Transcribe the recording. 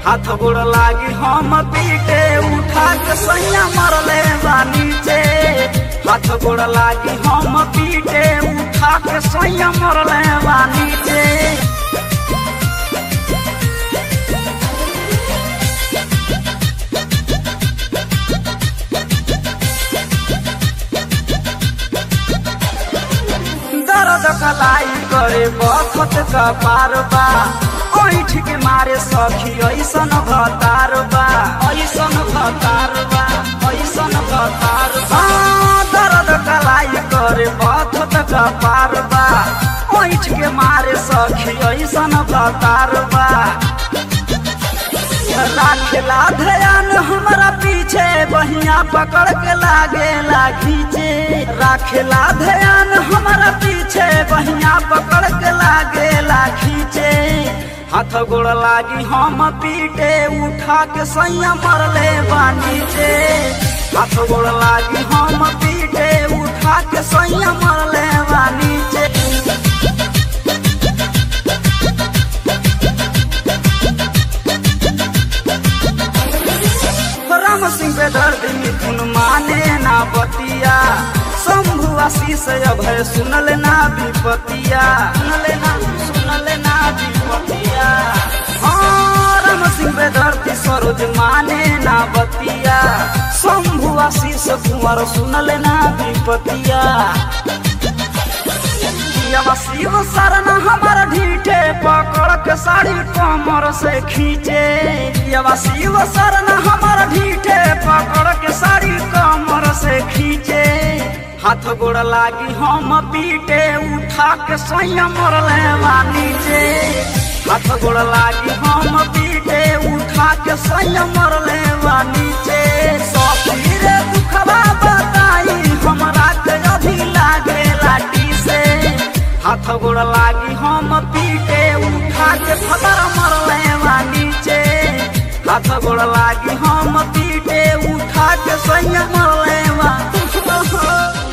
हाथ गोड़ लागी हम पीटे उठा के सैया मरले बा नीचे हाथ गोड़ लागी हम पीटे उठा के सैया मरले बा नीचे दर्द कलाई करे बखत का पार बा ऐठ के मारे सखी ऐसन भतार बा ऐसन भतार बा ऐसन भतार बा दर्द कलाई करे बखत का पार बा ऐठ के मारे सखी ऐसन भतार बा राखेला ध्यान हमारा पीछे बहिया पकड़ के लागे खींचे राखेला ध्यान हमारा पीछे बहिया पकड़ के लागे खींचे हाथ गोड़ लागी हम पीटे उठा के सैया मरले बानी से हाथ गोड़ लागी हम पीटे उठा के सैया मरले बानी से राम सिंह पे दर्द मिथुन माने ना बतिया शंभु आशीष अभय सुनल ना विपतिया सुनल ना सुनल ना विपतिया हाँ, राम सिंह पे दर्द सरोज माने ना बतिया शंभु आशीष कुंवर सुनल ना विपतिया यवा शिव शरण हमार ढीठे पकड़ के साड़ी कमर से खींचे यवा शिव शरण हमार ढीठे पकड़ के साड़ी कमर से खींचे हाथ गोड़ लागी हम पीटे उठा के संयम मरले नीचे हाथ गोड़ लागी हम पीटे उठा के संयम मरले नीचे सखी रे दुखवा बताई हमरा के अभी लागे लाठी से हाथ गोड़ लागी हम पीटे उठा के फतर मरले बा नीचे हाथ गोड़ लागी हम पीटे उठा के सैया मरले बा